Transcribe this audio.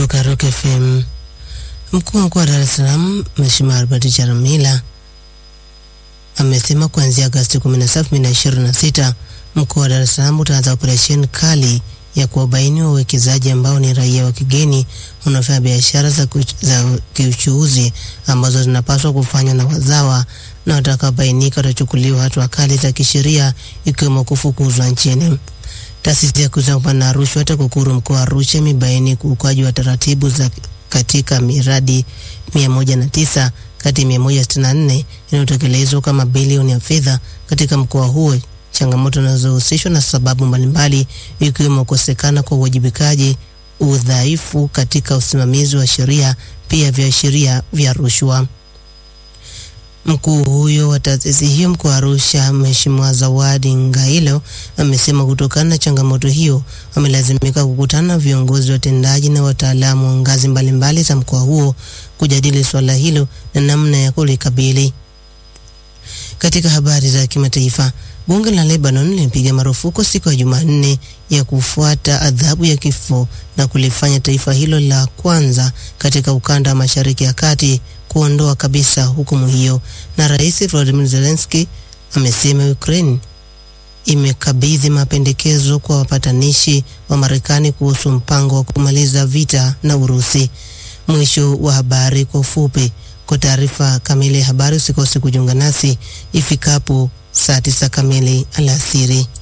kutoka Rock FM. Mkuu wa mkoa wa Dar es Salaam Mheshimiwa Albert Chalamila amesema kuanzia Agosti 17, 2026 mkoa wa Dar es Salaam utaanza operesheni kali ya kuwabaini wawekezaji ambao ni raia wa kigeni wanaofanya biashara za, za kiuchuuzi ambazo zinapaswa kufanywa na wazawa na watakaobainika watachukuliwa hatua kali za kisheria ikiwemo kufukuzwa nchini. Taasisi ya kuzuia na rushwa TAKUKURU mkoa wa Arusha imebaini ukiukaji wa taratibu za katika miradi 109 kati ya 164 inayotekelezwa kama bilioni ya fedha katika mkoa huo, changamoto zinazohusishwa na sababu mbalimbali ikiwemo kukosekana kwa uwajibikaji, udhaifu katika usimamizi wa sheria, pia viashiria vya rushwa. Mkuu huyo wa taasisi hiyo mkoa wa Arusha, Mheshimiwa Zawadi Ngailo, amesema kutokana na changamoto hiyo wamelazimika kukutana na viongozi watendaji na wataalamu wa ngazi mbalimbali za mkoa huo kujadili swala hilo na namna ya kulikabili. Katika habari za kimataifa, bunge la Lebanon lilipiga marufuku siku ya Jumanne ya kufuata adhabu ya kifo na kulifanya taifa hilo la kwanza katika ukanda wa Mashariki ya Kati kuondoa kabisa hukumu hiyo. Na Rais Volodymyr Zelensky amesema Ukraine imekabidhi mapendekezo kwa wapatanishi wa Marekani kuhusu mpango wa kumaliza vita na Urusi. Mwisho wa habari kwa ufupi. Kwa taarifa kamili ya habari usikose kujiunga nasi ifikapo saa tisa kamili alasiri.